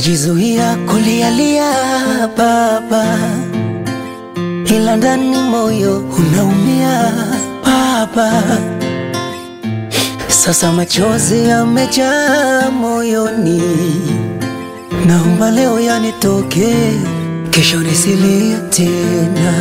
najizuia kulialia baba, ila ndani moyo unaumia baba. Sasa machozi yamejaa moyoni, naomba leo yanitoke, kesho nisilie tena.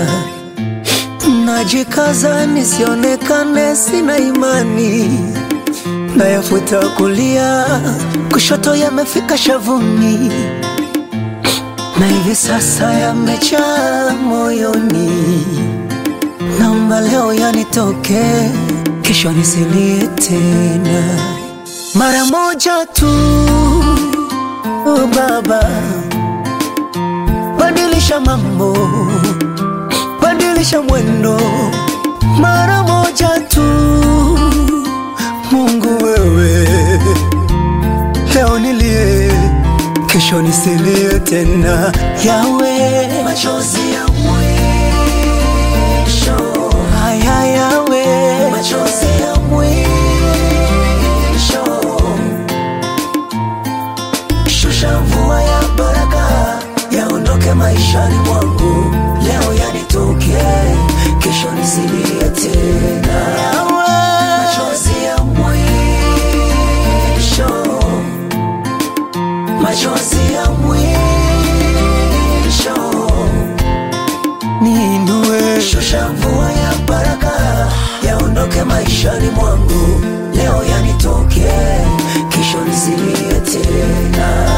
Najikaza nisionekane sina imani, nayafuta kulia, kushoto yamefika shavuni, na hivi sasa yamejaa moyoni. Naomba leo yanitoke, kesho nisilie tena. Mara moja tu, oh Baba, badilisha mambo badilisha mwendo mara moja tu. Mungu wewe, leo nilie, kesho nisilie tena. Yawe, machozi ya mwisho haya, yawe machozi ya mwisho, shusha mvua ya baraka, yaondoke maishani mwangu leo yanitoke, kesho nisilie tena. Machozi ya mwisho, machozi ya mwisho, niinue, shusha mvua ya baraka, yaondoke maishani mwangu, leo yanitoke, kesho nisilie tena.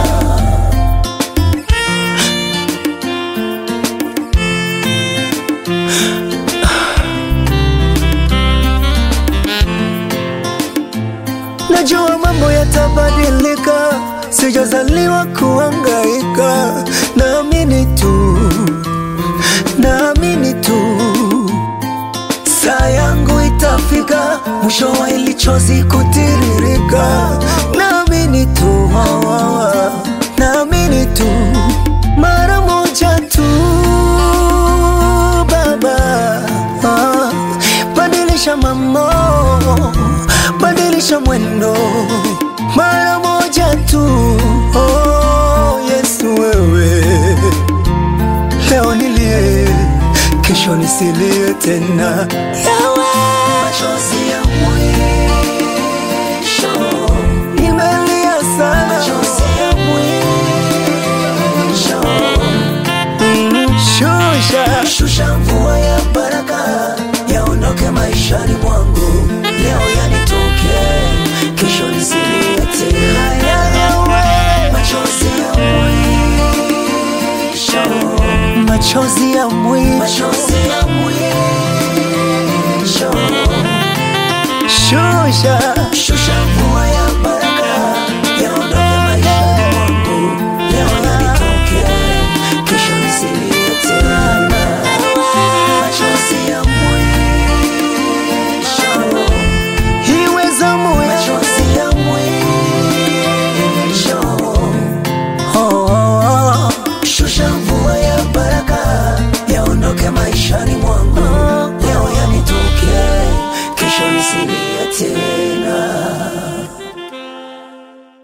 Najua mambo yatabadilika, sijazaliwa kuhangaika. Naamini tu, naamini tu, saa yangu itafika, mwisho wa hili chozi kutiririka. Naamini tu, wa, wa, wa. naamini tu, mara moja tu, Baba, ah, badilisha mambo badilisha mwendo mara moja tu. Oh, Yesu wewe, leo nilie, kesho nisilie tena. Yawe, machozi ya mwisho, nimelia sana, machozi ya mwisho, Mm, shusha, shusha mvua ya baraka, yaondoke maishani mwangu, leo yanitoke, kesho nisilie tena. Machozi ya mwisho, machozi ya mwisho, machozi ya mwisho, shusha, shusha mvua ya